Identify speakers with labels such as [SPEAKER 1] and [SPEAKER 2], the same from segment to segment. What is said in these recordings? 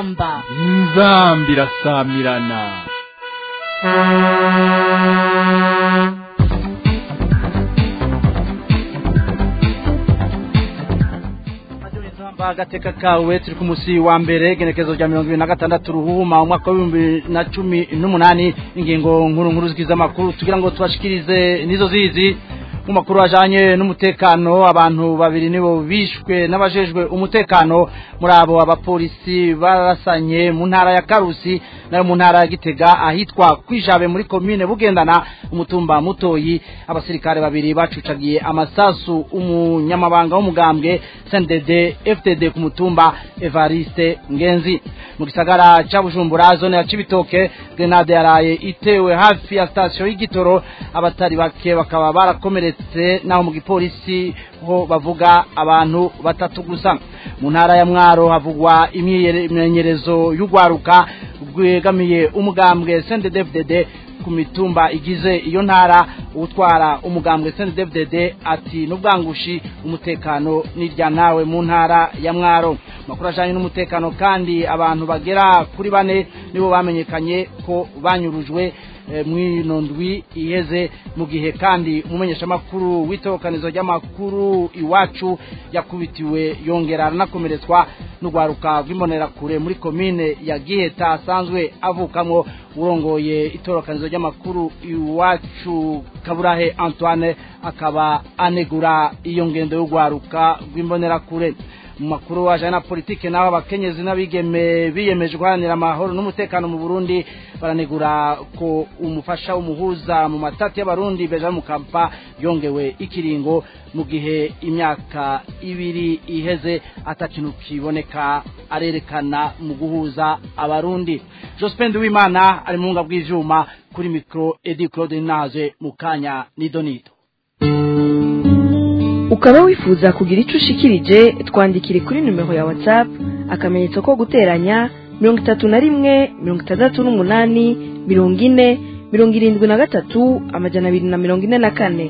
[SPEAKER 1] inzamba
[SPEAKER 2] inzamba irasamirana
[SPEAKER 3] agateka kawe turi ku musi wa mbere genekezo rya mirongo ibiri na gatandatu ruhuma umwaka w'ibihumbi na cumi n'umunani ingingo nkuru nkuru zigize amakuru tugira ngo tubashikirize nizo zizi mu makuru ajanye n'umutekano abantu babiri nibo bishwe n'abajejwe umutekano muri abo abapolisi barasanye mu ntara ya Karusi nayo mu ntara ya Gitega ahitwa kwijabe muri commune bugendana umutumba mutoyi abasirikare babiri bacucagiye amasasu umunyamabanga w'umugambwe CNDD FTD ku mutumba Evariste Ngenzi mu gisagara ca Bujumbura zone ya Cibitoke grenade yaraye itewe hafi ya station y'igitoro abatari bake bakaba barakomere ndetse naho mu gipolisi ho bavuga abantu batatu gusa mu ntara ya mwaro havugwa imyimenyerezo y'ugwaruka rwegamiye umugambwe CNDD-FDD ku mitumba igize iyo ntara utwara umugambwe CNDD-FDD ati n'ubwangushi umutekano nirya nawe mu ntara ya mwaro makuru ajanye n'umutekano kandi abantu bagera kuri bane nibo bamenyekanye ko banyurujwe mwino ndwi iheze mu gihe kandi umumenyeshamakuru w'itokanizo ry'amakuru iwacu yakubitiwe yongera aranakomeretswa n'urwaruka rw'imbonerakure muri komine ya giheta asanzwe avukamwo urongoye itorokanizo ry'amakuru iwacu kaburahe antoine akaba anegura iyo ngendo y'urwaruka rw'imbonerakure mu makuru ajana na politike naho abakenyezi n'abigeme biyemeje guharanira amahoro n'umutekano mu Burundi baranegura ko umufasha w'umuhuza mu matati y'abarundi Benjamin Mukapa yongewe ikiringo mu gihe imyaka ibiri iheze atakintu kiboneka arerekana mu guhuza abarundi Jospin Wimana ari mu ngabwe bw'ivyuma kuri micro Edi Claude Naze mu kanya nidonito
[SPEAKER 4] ukaba wifuza kugira icyo ushikirije twandikire kuri nimero ya whatsapp akamenyetso ko guteranya mirongo itatu na rimwe mirongo itandatu n'umunani mirongo ine mirongo irindwi na gatatu amajana abiri na mirongo ine na kane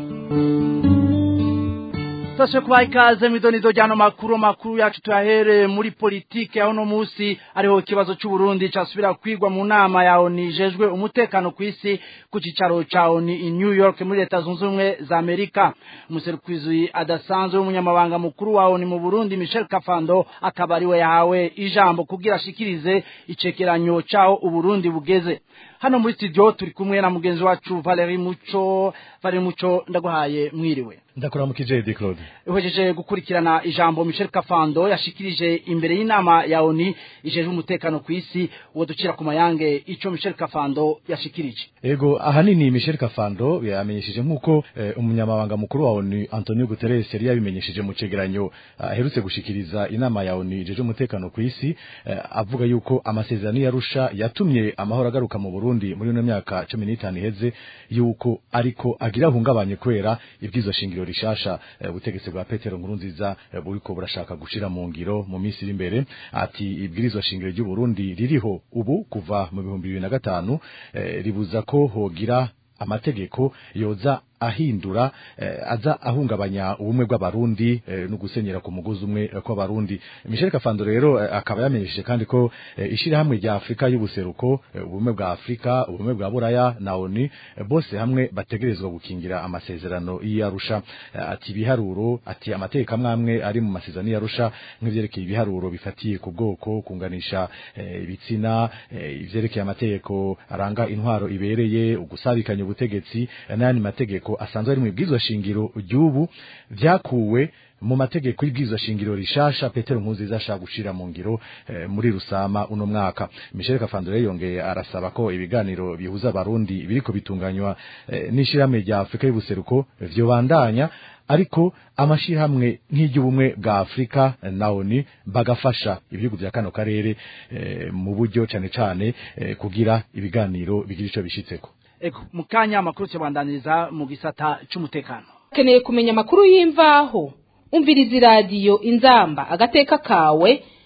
[SPEAKER 3] Sashe kubaha ikaze mwidonido ryano makuru makuru yacu tuyahere muri politike aho no musi ariho ikibazo cy'u Burundi casubira kwigwa mu nama ya ONU ijejwe umutekano ku isi ku cicaro ca ONU in New York muri leta zunze ubumwe za Amerika umuserukizi adasanzwe w'umunyamabanga mukuru wa ONU mu Burundi Michel Kafando akaba ariwe yahawe ijambo kugira ashikirize icekeranyo caho u Burundi bugeze hano muri studio turi kumwe na mugenzi wacu Valerie Muco Valerie Muco ndaguhaye mwiriwe
[SPEAKER 5] ndakuramukije Edi Claude
[SPEAKER 3] uhejeje gukurikirana ijambo Michel Kafando yashikirije imbere y'inama ya ONU ijeje umutekano ku isi uwo ducira ku mayange ico Michel Kafando yashikirije
[SPEAKER 5] ego ahanini Michel Kafando yamenyesheje nkuko eh, umunyamabanga mukuru wa ONU Antonio Guterres yari yabimenyesheje mu cegeranyo aherutse uh, gushikiriza inama ya ONU ijeje umutekano ku isi uh, avuga yuko amasezerano yarusha yatumye amahoro agaruka mu Burundi muri no myaka 15 iheze yuko ariko agira hungabanye kwera ibwizo shingiro rishasha ubutegetsi bwa Petero Nkurunziza buriko burashaka gushira mu ngiro mu minsi iri imbere ati ibwirizwa shingiro ry'u Burundi ririho ubu kuva mu bihumbi bibiri na gatanu ribuza ko hogira amategeko yoza ahindura eh, aza ahungabanya ubumwe bw'abarundi eh, no gusenyera ku mugozi umwe eh, kw'abarundi Michel Kafando rero eh, akaba yamenyesheje kandi ko eh, ishira hamwe rya Afrika y'ubuseruko eh, ubumwe bwa Afrika ubumwe bwa Buraya na ONU eh, bose hamwe bategerezwa gukingira amasezerano y'Arusha eh, ati biharuro ati amategeko amwe ari mu masezerano y'Arusha nk'ivyerekeye ibiharuro bifatiye ku bwoko kunganisha eh, ibitsina eh, ivyerekeye amategeko aranga intwaro ibereye ugusabikanya ubutegetsi eh, n'ayandi mategeko asanzwe ari mu bwizwa shingiro ry'ubu vyakuwe mu mategeko y'ibwirizwa shingiro rishasha Petero Nkurunziza ashaka gushira mu ngiro eh, muri rusama uno mwaka Michel Kafandore yongeye arasaba ko ibiganiro bihuza abarundi biriko bitunganywa eh, n'ishirahamwe rya Afrika y'ubuseruko vyobandanya ariko amashirahamwe nk'iry'ubumwe bwa Afrika na ONU bagafasha ibihugu vya kano karere eh, mu buryo cane cane eh, kugira ibiganiro bigira ico bishitseko
[SPEAKER 3] Ego mukanya amakuru cyabandaniriza mu gisata cy'umutekano
[SPEAKER 1] ukeneye kumenya amakuru y'imvaho umviriza iradiyo inzamba agateka kawe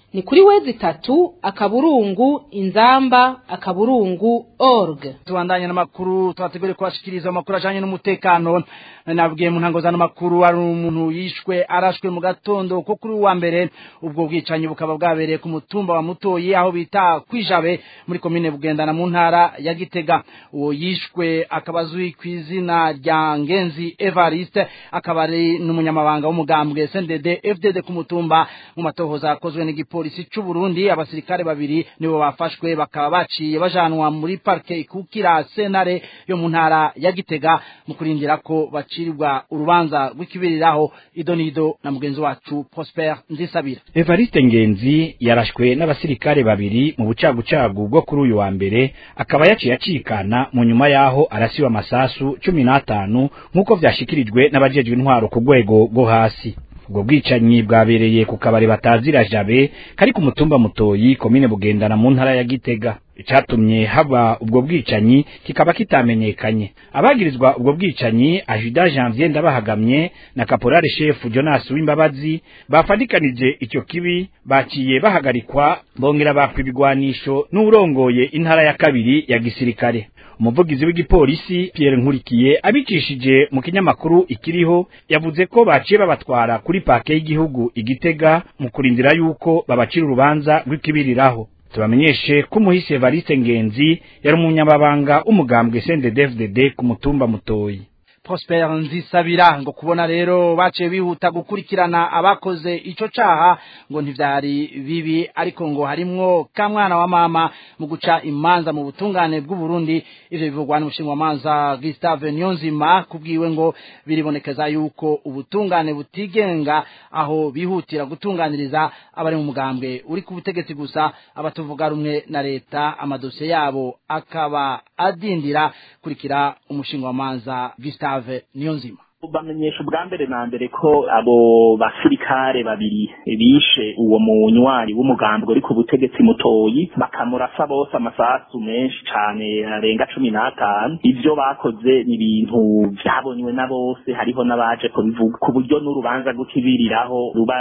[SPEAKER 1] ni kuri wezi itatu akaburungu inzamba akaburungu org
[SPEAKER 3] tubandanye n'amakuru twategure kubashikiriza amakuru ajanye n'umutekano nabwiye mu ntango zano makuru hari umuntu yishwe arashwe mu gatondo ko kuri wa mbere ubwo bwicanyi bukaba bwabereye ku mutumba wa mutoyi aho bita kwijabe muri komine bugendana mu ntara ya gitega uwo yishwe akaba azwi ku izina rya ngenzi evariste akaba ari n'umunyamabanga w'umugambwe sndd fdd ku mutumba mu matohoza yakozwe n'igipolisi c'u burundi abasirikare babiri nibo bafashwe bakaba baciye bajanwa muri parke ikukira senare yo mu ntara ya gitega mu kurindira ko bacirirwa urubanza rw'ikibiriraho idonido na mugenzi wacu prosper nzisabira
[SPEAKER 6] evariste ngenzi yarashwe n'abasirikare babiri mu bucagucagu bwo kuri uyu wa mbere akaba yaciye acikana mu nyuma yaho arasiwe amasasu cumi n'atanu nk'uko vyashikirijwe n'abajejwe intwaro ku rwego rwo hasi ubwo bwicanyi bwabereye ku kabari batazira jabe kari ku mutumba mutoyi komine bugendana mu ntara ya gitega icatumye haba ubwo bwicanyi kikaba kitamenyekanye abagirizwa ubwo bwicanyi ajida janvier ndabahagamye na kaporale chef jonas w'imbabazi bafadikanije icyo kibi baciye bahagarikwa bongera bakwa ibigwanisho n'urongoye intara ya kabiri ya gisirikare umuvugizi w'igipolisi Pierre Nkurikiye abicishije mu kinyamakuru ikiriho yavuze ko baciye babatwara kuri pake y'igihugu igitega mu kurindira yuko babacira urubanza rw'ikibiriraho tubamenyeshe ko umuhisi Evariste Ngenzi yari umunyamabanga w'umugambwe CNDD-FDD ku mutumba mutoyi
[SPEAKER 3] Prosper Nzisabira ngo kubona rero baciye bihuta gukurikirana abakoze ico caha ngo ntivyari bibi ariko ngo harimwo kamwana wa mama mu guca imanza mu butungane bw'u Burundi ivyo bivugwa n'umushinga manza Gustave Nyonzima kubwiwe ngo biribonekeza yuko ubutungane butigenga aho bihutira gutunganiriza abari mu mugambwe uri ku butegetsi gusa abatuvuga rumwe na leta amadosiye yabo akaba adindira kurikira umushinga manza Gustave Gustave Niyonzima
[SPEAKER 7] bamenyesha ubwa mbere na mbere ko abo basirikare babiri bishe uwo munywanyi w'umugambwe uri ku butegetsi mutoyi bakamurasa bose amasasu menshi cane arenga cumi n'atanu ivyo bakoze ni ibintu vyabonywe na bose hariho n'abaje kubivuga ku buryo n'urubanza rw'ikibiriraho ruba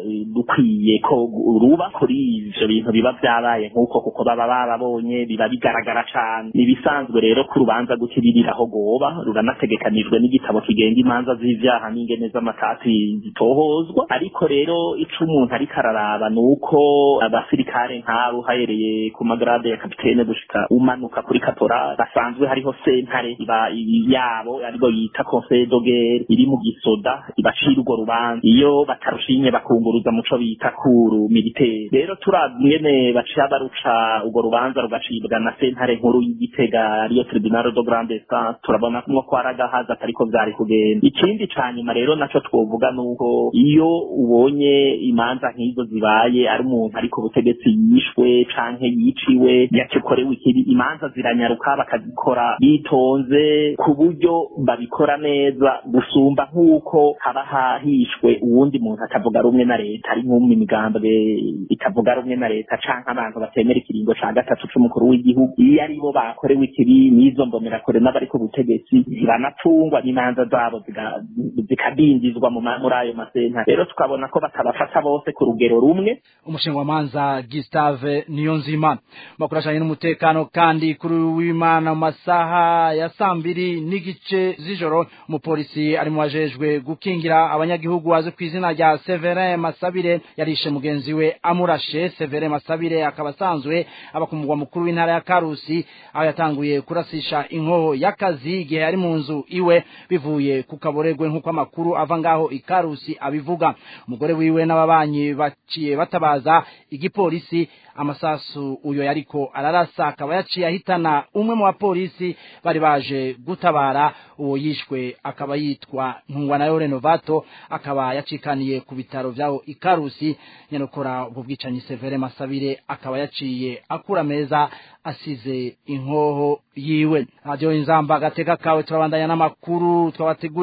[SPEAKER 7] dukwiye ko ruba kuri ivyo bintu biba vyabaye nk'uko kuko baba bababonye biba bigaragara cane ni ibisanzwe rero ko urubanza rw'ikibiriraho rwoba ruranategekanijwe n'igitabo kigenga imanza z'ivyaha n'ingene z'amatati zitohozwa ariko rero ico umuntu ariko araraba ni uko abasirikare nk'abo uhahereye ku magrade ya kapitene gushika umanuka kuri katora basanzwe hariho sentare iba yabo aribo yita conseil dogere iri mu gisoda ibacira urwo rubanza iyo batarushinye bakunguruza muco bita kuru militaire rero turabwene baciye baruca urwo rubanza rugacibwa na sentare nkuru y'igitega ariyo tribunal de grande instance turabona kumwe ko aragahaza atariko vyari kugenda ikindi ca nyuma rero naco twovuga nuko iyo ubonye imanza nk'izo zibaye ari umuntu ari ku butegetsi yishwe canke yiciwe yakikorewe ikibi imanza ziranyaruka bakazikora bitonze ku buryo babikora neza gusumba nk'uko haba hahishwe uwundi muntu atavuga rumwe na leta ari nk'umwe imigambwe itavuga rumwe na leta canke abantu batemera ikiringo ca gatatu c'umukuru w'igihugu iyo ari bo bakorewe ikibi n'izo mbonerakure n'abari ku butegetsi ziranatungwa n'imanza zabo zikadindizwa muri ayo masenta rero tukabona ko batabafata bose ku rugero rumwe
[SPEAKER 3] umushinga manza Gustave Niyonzima makuru ajanye n'umutekano kandi kuri w'Imana mu masaha ya sambiri n'igice z'ijoro umupolisi ari mu wajejwe gukingira abanyagihugu waze ku izina rya Severin Masabire yarishe mugenzi we amurashe Severin Masabire akaba asanzwe aba ku mugwa mukuru w'intara ya Karusi aho yatanguye kurasisha inkoho y'akazi igihe ari mu nzu iwe bivuye ku kaboregwe nk'uko amakuru ava ngaho ikarusi abivuga umugore wiwe n'ababanyi baciye batabaza igipolisi amasasu uyo yariko ararasa akaba yaciye ahitana umwe mu bapolisi bari baje gutabara uwo yishwe akaba yitwa ntungwa nayo renovato akaba yacikaniye ku bitaro vyaho ikarusi nyanokora ubwo bwicanyi severe masabire akaba yaciye akura meza asize inkoho yiwe radio inzamba gateka kawe turabandanya n'amakuru twabateguriye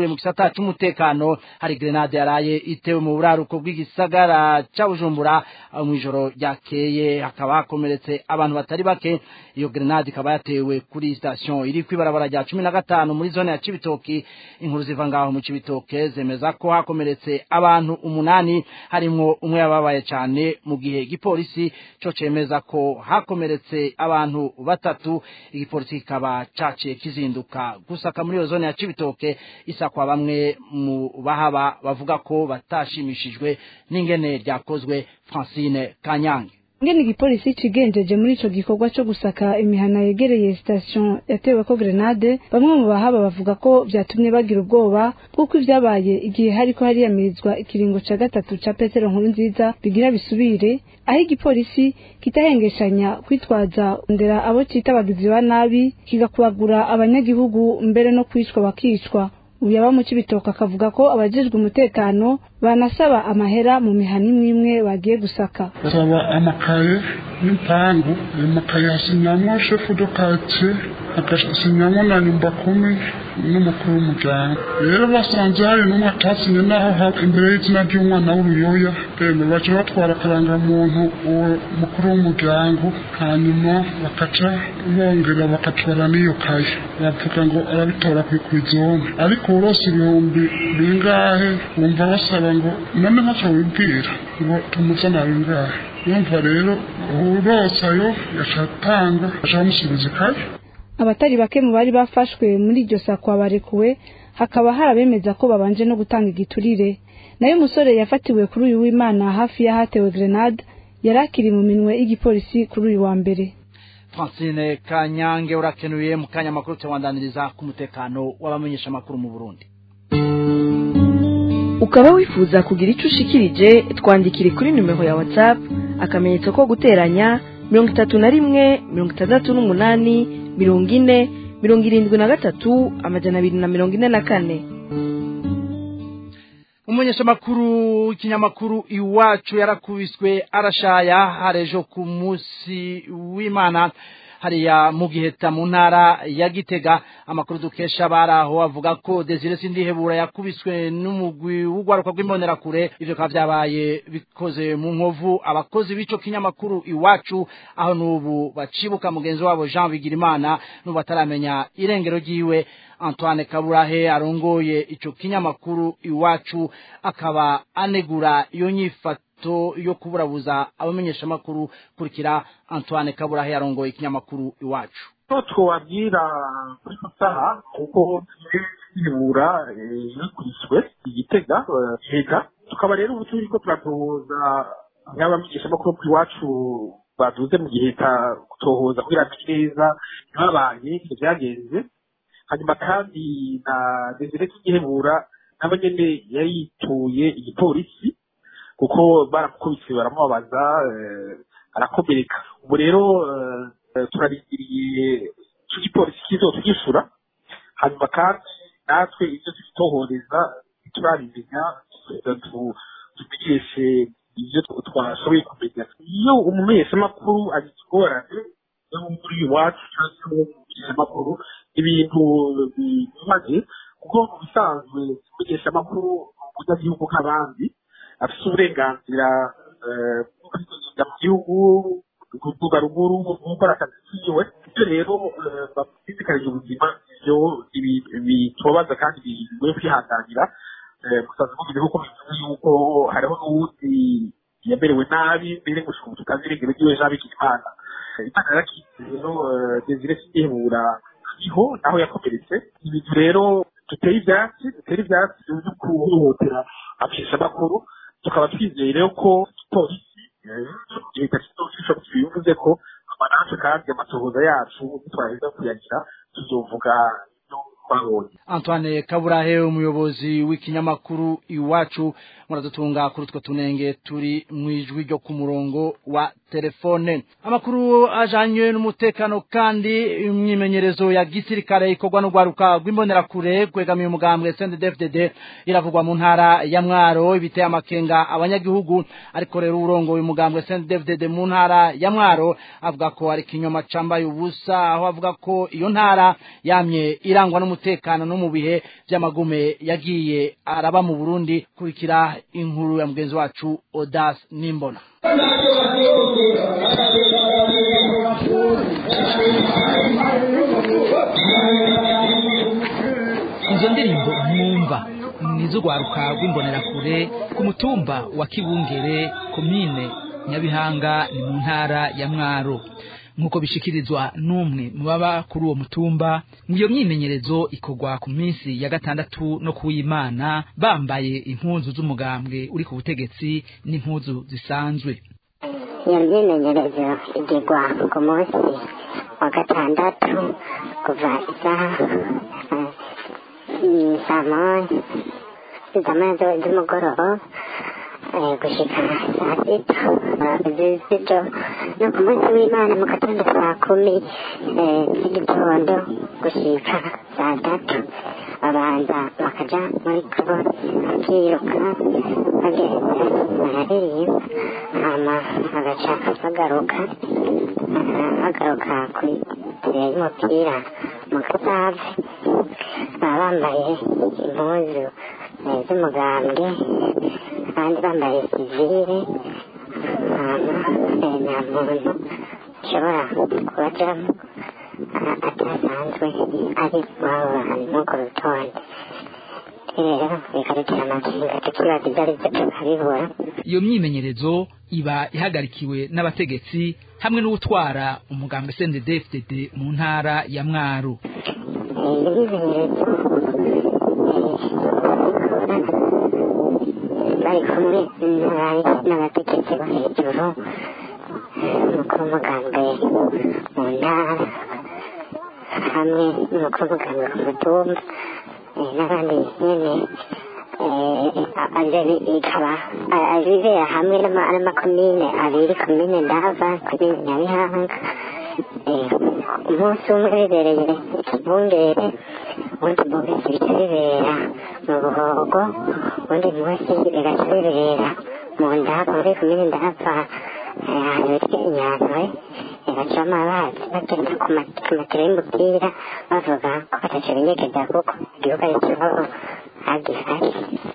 [SPEAKER 3] tuvuye mu gisata c'umutekano hari grenade yaraye itewe mu buraruko bw'igisagara ca Bujumbura mu ijoro ryakeye hakaba hakomeretse abantu batari bake iyo grenade ikaba yatewe kuri station iri kwibarabara rya 15 muri zone ya Cibitoki inkuru ziva ngaho mu Cibitoke zemeza ko hakomeretse abantu umunani harimwo umwe yababaye cyane mu gihe igipolisi cyo cemeza ko hakomeretse abantu batatu igipolisi kikaba caciye kizinduka gusaka muri iyo zone ya Cibitoke isakwa bamwe mu bahaba bavuga ko batashimishijwe n'ingene ryakozwe Francine Kanyange
[SPEAKER 8] ngene igipolisi cigenjeje muri ico gikorwa co gusaka imihana yegereye station yatewe ko grenade bamwe mu bahaba bavuga ko vyatumye bagira ubwoba kuko ivyabaye igihe hariko hariyamirizwa ikiringo ca gatatu ca Petero nkuru nziza bigira bisubire aho igipolisi kitahengeshanya kwitwaza ndera abo cita abagizi ba nabi kigakubagura abanyagihugu mbere no kwicwa bakicwa uyaba mu cibitoka akavuga ko abajejwe umutekano banasaba amahera mu mihana imwe imwe bagiye gusaka
[SPEAKER 9] basaba amakaye n'impangu ayo makaye hasinyamwo shefu do karitsiye agasinyamwo na nyumba kumi n'umukuru w'umuryango rero basanze hari n'umwe atasinye naho imbere y'izina ry'umwana w'uruyoya bene baca batwara akarangamuntu uwo mukuru w'umuryango hanyuma bakaca bongera bakatwara n'iyo kaye bavuga ngo arabitora kw'izone ariko urose ibihumbi bingahe wumva basaba ngo none ntacyo wibwira ngo tumuzana bingahe yumva rero urose ayo yaca atanga aca bamusubiza ikaye
[SPEAKER 8] abatari bake mu bari bafashwe muri iryo sakwa barekuwe hakaba harabemeza ko babanje no gutanga igiturire nayo umusore yafatiwe kuri uyu w'imana hafi y'ahatewe grenade yari akiri mu minwe y'igipolisi kuri uyu wa mbere
[SPEAKER 3] Francine Kanyange urakenuye mu kanya makuru cyawandaniriza ku mutekano w'abamenyesha makuru mu Burundi
[SPEAKER 4] ukaba wifuza kugira icyo ushikirije twandikire kuri nimero ya whatsapp akamenyetso ko guteranya mirongo itatu na rimwe mirongo itandatu n'umunani mirongo ine mirongo irindwi na gatatu amajana abiri na mirongo ine na kane
[SPEAKER 3] umumenyesha makuru ikinyamakuru iwacu yarakubiswe arashaya harejo ku munsi w'imana hariya mu giheta mu ntara ya gitega amakuru dukesha baraho avuga ko Desire Sindihebura yakubiswe n'umugwi w'ugwaruka rw'imbonerakure ivyo kaba vyabaye bikoze mu nkovu abakozi b'ico kinyamakuru iwacu aho n'ubu bacibuka mugenzi wabo Jean Bigirimana n'ubu bataramenya irengero ryiwe Antoine Kaburahe arongoye ico kinyamakuru iwacu akaba anegura iyo nyifato yo kuburabuza abamenyesha makuru kurikira Antoine Kaburahe yarongoye ikinyamakuru iwacu
[SPEAKER 10] ko twabwira kuri saha kuko yibura yakwiswe igitega hega tukaba rero ubu turi ko turatohoza n'abamenyesha makuru iwacu baduze mu gihe kutohoza kugira neza ntibabaye ntibyagenze hanyuma kandi na desire kigihebura nabo nyene yarituye igipolisi kuko baramukubise baramubabaza arakomereka ubu rero turarindiriye ico gipolisi kizotwishyura hanyuma kandi natwe ivyo tubitohoreza ntiturabimenya tumenyeshe ivyo twashoboye kumenya iyo umumenyeshamakuru agize ingorane yo muri iwacu cyangwa umumenyeshamakuru ibintu bimaze kuko mu bisanzwe kumenyesha amakuru umunyagihugu nk'abandi afite uburenganzira bwo kugenda mu gihugu kuvuga ruguru gukora akazi kiwe ibyo rero bashishikariza ubuzima ibyo bitobaza kandi bigoye kwihanganira musanzwe mugize kuko bivuze yuko hariho n'uwundi yamerewe nabi mbere gushika ubu tutazi irengero ryiwe jean bikimana imana yarakize rero desire sindihebura ariho naho yakomeretse ibintu rero duteye ibyatsi dutera ibyatsi byo kuhohotera abamenyeshamakuru tukaba twizeye rero ko polisi leta kizofisha bivuze ko amananse kandi amatohoza yacu nitwaheza kuyagira tuzovuga twabonye
[SPEAKER 3] Antoine Kaburahe umuyobozi w'ikinyamakuru iwacu muradutunga kuri utwo tunenge turi mu ijwi ryo ku murongo wa telefone amakuru ajanywe n'umutekano kandi imyimenyerezo ya gisirikare ikorwa n'urwaruka rw'imbonerakure kwegamiye umugambwe CNDD-FDD iravugwa mu ntara ya Mwaro ibiteye amakenga abanyagihugu ariko rero urongoye umugambwe CNDD-FDD mu ntara ya Mwaro avuga ko ari kinyoma cambaye ubusa aho avuga ko iyo ntara yamye irangwa n'umutekano n'umutekano no mu bihe by'amagume yagiye araba mu Burundi kurikira inkuru ya mugenzi wacu Odas Nimbona
[SPEAKER 11] izo ndirimbo mwumva nizo rwaruka rw'imbonerakure ku mutumba wa kibungere komine nyabihanga ni mu ntara ya mwaro nk'uko bishikirizwa n'umwe mu baba kuri uwo mutumba iyo myimenyerezo ikorwa ku minsi ya gatandatu no kuw'imana bambaye impuzu z'umugambwe uri ku butegetsi n'impuzu zisanzwe
[SPEAKER 12] iyo myimenyerezo igirwa ku munsi wa gatandatu kuva isaha saa moya saa moya z'umugoroba gushika saa sita z'ijoro no ku munsi w'imana mu gatondo saa kumi z'igitondo gushika saa tatu babanza bakaja muri kabo bakiruka bagenda bararirimba hama bagaca bagaruka bagaruka kuri tere y'umupira mu gasave baba bambaye impuzu z'umugambwe abandi bambaye sivire hama nta muntu ushobora kubajamo atasanzwe ari wabo bantu nk'uko rutonde rero bikadutera amakenga tukibaza ibyo ari byo tukabibura
[SPEAKER 11] iyo myimenyerezo iba ihagarikiwe n'abategetsi hamwe n'utwara umugambwe CNDD-FDD mu ntara ya Mwaro
[SPEAKER 12] iyi myimenyerezo bari kumwe n'abategetsi bo hejuru umukuru w'umugambwe mu ntara hamwe n'umukuru w'umugambwe ku mutumba n'abandi nyene ikaba bibera hamwe n'amakomine abiri komine ndava komine nyabihanga umunsi umwe bibereye ikibungere ubundi munsi bica bibera mu buhogo ubundi munsi bigaca bibera mu ndava muri komine ndava ahantu bitwa inyantwe bacamo amazi bagenda ku matiro y'umupira bavuga ko bataco binyegeza kuko igihugu ari kibaho hagihari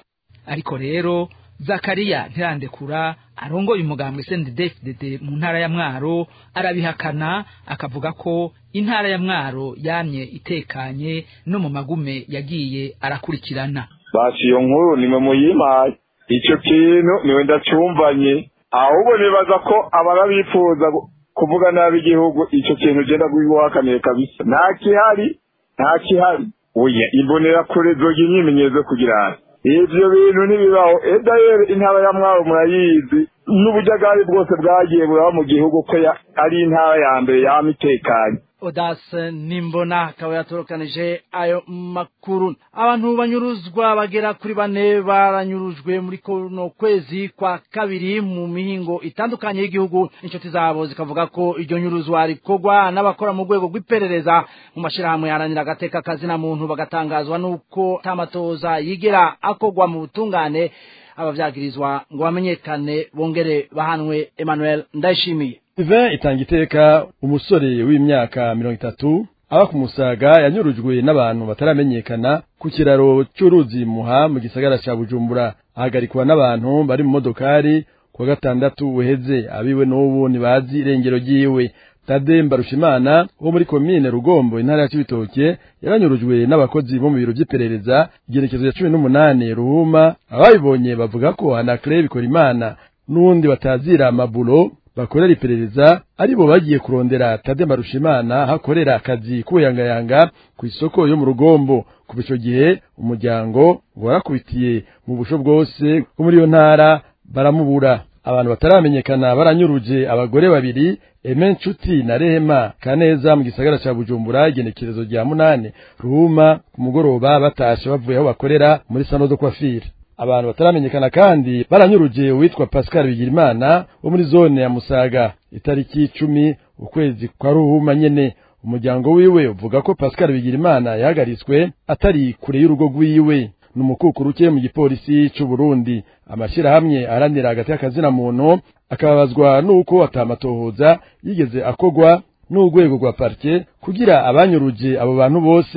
[SPEAKER 11] ariko rero zakariya ntirandekura arongoye umugambwe CNDD-FDD mu ntara ya Mwaro arabihakana akavuga ko intara ya Mwaro yamye itekanye no mu magume yagiye arakurikirana
[SPEAKER 13] basi iyo nkuru nimwe muyimaye ico kintu niwe ndacyumvanye ahubwo nibaza ko ababa bifuza kuvuga nabi igihugu ico kintu genda guhakaniye kabisa nta kihari nta kihari oya imbonera kure zoga imyimenyerezo kugira ivyo bintu ntibibaho edayere intara ya mwaro murayizi n'ubujagari bwose bwagiye buraba mu gihugu ko ari intara ya mbere yama itekanye
[SPEAKER 3] Odas Nimbona akaba yatorokanije ayo makuru abantu banyuruzwa bagera kuri bane baranyurujwe muri kono kwezi kwa kabiri mu mihingo itandukanye y'igihugu inshuti zabo zikavuga ko iryo nyuruzwa rikorwa n'abakora mu rwego rw'iperereza mu mashirahamwe yaranira agateka kazina muntu bagatangazwa n'uko tamatoza yigera akorwa mu butungane abavyagirizwa ngo bamenyekane bongere bahanwe Emmanuel Ndayishimiye
[SPEAKER 14] Ivan itanga iteka umusore w'imyaka mirongo itatu aba ku musaga yanyurujwe n'abantu bataramenyekana ku kiraro cy'uruzi muha mu gisagara ca Bujumbura ahagarikwa n'abantu bari mu modokari kuwa gatandatu uheze abiwe n'ubu ntibazi irengero ryiwe Tade Mbarushimana wo muri komine Rugombo intara ya Cibitoke yaranyurujwe n'abakozi bo mu biro by'iperereza igerekezo ya cumi n'umunani Ruhuma abayibonye bavuga ko Anacre Bikorimana n'uwundi batazira amabulo bakorera iperereza aribo bagiye kurondera Tade Marushimana hakorera akazi k'ubuyangayanga ku isoko yo mu rugombo kuva ico gihe umuryango warakubitiye mu busho bwose bwo muri iyo ntara baramubura abantu bataramenyekana baranyuruje abagore babiri Eme Nshuti na Rehema Kaneza mu gisagara ca Bujumbura igenekerezo rya munane Ruhuma ku mugoroba batashe bavuye aho bakorera muri Sano de Coiffure abantu bataramenyekana kandi baranyuruje uwitwa Pascal Bigirimana wo muri zone ya Musaga itariki icumi ukwezi kwa Ruhuma nyene umuryango wiwe uvuga ko Pascal Bigirimana yahagaritswe atari kure y'urugo rwiwe numukukuruke mu gipolisi c'u Burundi amashirahamwe aranira hagati y'akazina muntu akababazwa nuko atamatohoza yigeze akogwa n'urwego rwa parke kugira abanyuruje abo bantu bose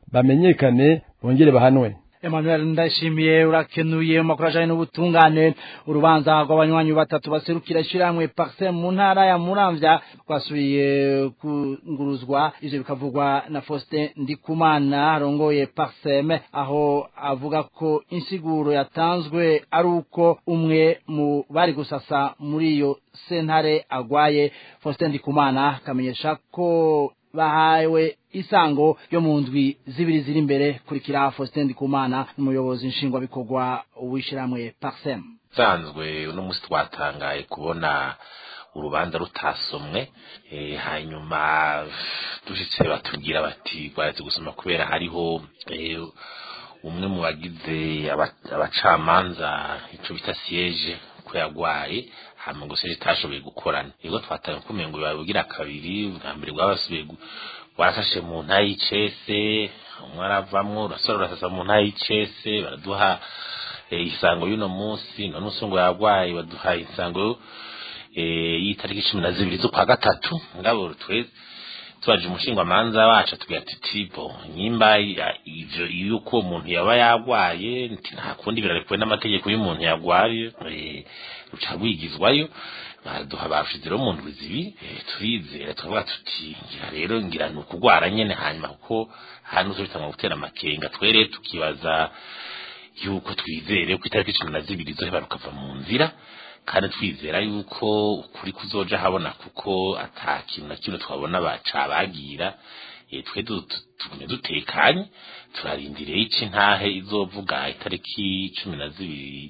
[SPEAKER 14] bamenyekane bongere bahanwe
[SPEAKER 3] Emmanuel ndashimiye urakenuye mu makuru ajanye n'ubutungane urubanza rw'abanywanyi batatu baserukira ishyirahamwe Paxem mu ntara ya Muramvya rwasubiye kunguruzwa ivyo bikavugwa na Faustin Ndikumana arongoye Paxem aho avuga ko insiguro yatanzwe ari uko umwe mu bari gusasa muri iyo sentare agwaye Faustin Ndikumana akamenyesha ko bahawe isango yo mu ndwi zibiri ziri imbere kurikira Faustin Ndikumana umuyobozi nshingwabikorwa w'ishyirahamwe Paxem
[SPEAKER 15] sanzwe uno munsi twatangaye kubona urubanza rutasomwe e, hanyuma dushitse batubwira bati rwaje gusoma kubera hariho e, umwe mu bagize abacamanza ico bita siege ko yagwaye hama ngo se itashoboye gukorana nibwo twatanga kumengo babwira kabiri bwa mbere bwabasubiye warafashe mu nta y'icese umwe aravamwo urasora urasasa mu nta y'icese baraduha isango y'uno munsi none umunsi ngo yarwaye baduha isango y'itariki cumi na zibiri z'ukwa gatatu ngabo twese tubaje umushingwamanza wacu atubwira ati tibo nyimba ivyo yuko uwo muntu yaba yarwaye nta kundi birarekuwe n'amategeko y'umuntu yarwaye ruca rwigizwayo baduha bashize rero mu ndwi zibi turizera tukavuga tuti ngira rero ngira ni ukugwara nyene hanyuma kuko hano tubitanga gutera amakenga twere tukibaza yuko twizere ko itariki cumi na zibiri zoheba rukava mu nzira kandi twizera yuko ukuri kuzoja habona kuko ata kintu na kimwe twabona bacabagira twe tugume dutekanye turarindiriye iki ntahe izovuga itariki cumi na zibiri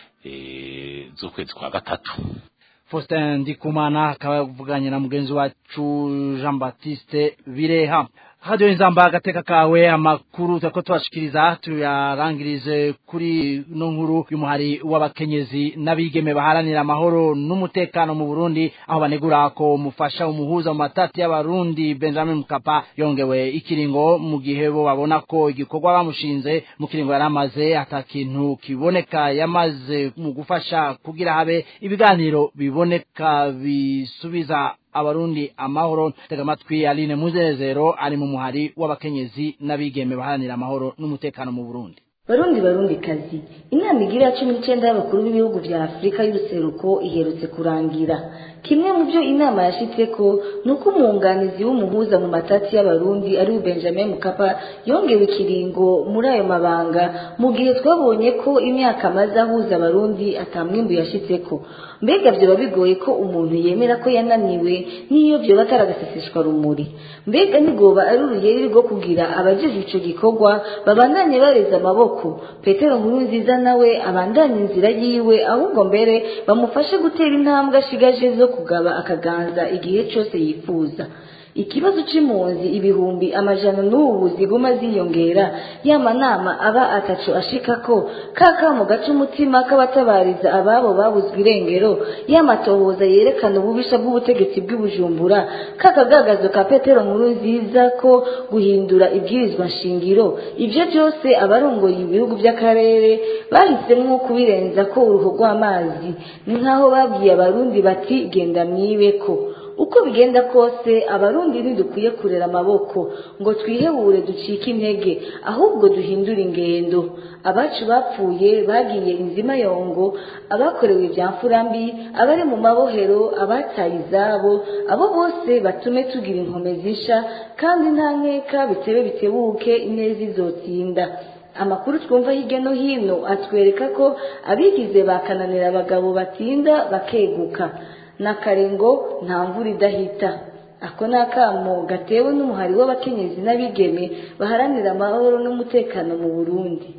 [SPEAKER 15] z'ukwezi kwa gatatu
[SPEAKER 3] Faustin Ndikumana akaba yavuganye na mugenzi wacu Jean Baptiste Bireha Radio Inzamba agateka kawe amakuru tako twashikiriza tuyarangirize kuri no nkuru y'umuhari w'abakenyezi n'abigeme baharanira amahoro n'umutekano mu Burundi aho banegura ko mufasha umuhuza mu matati y'abarundi Benjamin Mkapa yongewe ikiringo mu gihe bo babona ko igikorwa bamushinze mu kiringo yaramaze atakintu kiboneka yamaze mu gufasha kugira habe ibiganiro biboneka bisubiza abarundi amahoro tega amatwi Aline Muzerezero ari mu muhari w'abakenyezi n'abigeme baharanira amahoro n'umutekano mu Burundi
[SPEAKER 16] barundi barundi kazi inama igira ya cumi n'icyenda y'abakuru b'ibihugu bya afurika y'uruseruko iherutse kurangira kimwe mu byo inama yashitse ko ni uko umwunganizi w'umuhuza mu matati y'abarundi ari we benjamin mukapa yongewe ikiringo muri ayo mabanga mu gihe twabonye ko imyaka amaze ahuza abarundi atamwimbu yashitseko mbega byoba bigoye ko umuntu yemera ko yananiwe n'iyo byoba ataragaseseshwa rumuri mbega ntigoba ari urugeri rwo kugira abajejwe ico gikorwa babandanye bareza amaboko petero nkuru nziza nawe abandanye inzira yiwe ahubwo mbere bamufashe gutera intambwe ashigaje zo kugaba akaganza igihe cyose yifuza ikibazo c'impunzi ibihumbi amajana n'ubu ziguma ziyongera y'amanama aba ataco ashikako kakamo gaca umutima k'abatabariza ababo babuzwe irengero y'amatohoza yerekana ububisha bw'ubutegetsi bw'ibujumbura kakagagazo ka petero nkuru nziza ko guhindura ibwirizwa nshingiro ivyo byose abarongoye ibihugu by'akarere bahisemwo kubirenza ko uruhu rw'amazi ni nk'aho babwiye abarundi bati genda mwibeko uko bigenda kose abarundi ntidukwiye kurera amaboko ngo twihebure ducike intege ahubwo duhindure ingendo abacu bapfuye bagiye inzima yongo abakorewe ibya mfurambi abari mu mabohero abataye izabo abo bose batume tugira inkomezi nsha kandi nta nkeka bitebe bitebuke ineza izotsinda amakuru twumva hirya no hino atwereka ko abigize bakananira abagabo batinda bakeguka n'akarengo nta mvura idahita ako ni akamo gatewe n'umuhari w'abakenyezi n'abigeme baharanira amahoro n'umutekano mu burundi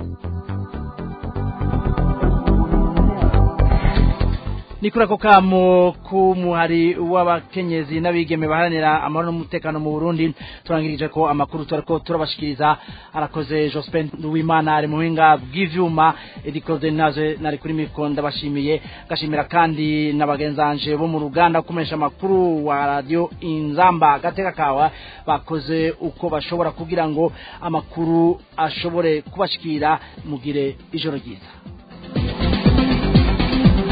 [SPEAKER 3] ni kuri ako kamo k'umuhari w'abakenyezi n'abigeme baharanira amahoro n'umutekano mu Burundi turangirije ko amakuru turiko turabashikiriza arakoze Jospin Duwimana ari muhinga bw'ivyuma edikoze naze nari kuri mikro ndabashimiye gashimira kandi n'abagenzanje bo mu ruganda kumesha amakuru wa radio Inzamba gateka kawa bakoze uko bashobora kugira ngo amakuru ashobore kubashikira mugire ijoro ryiza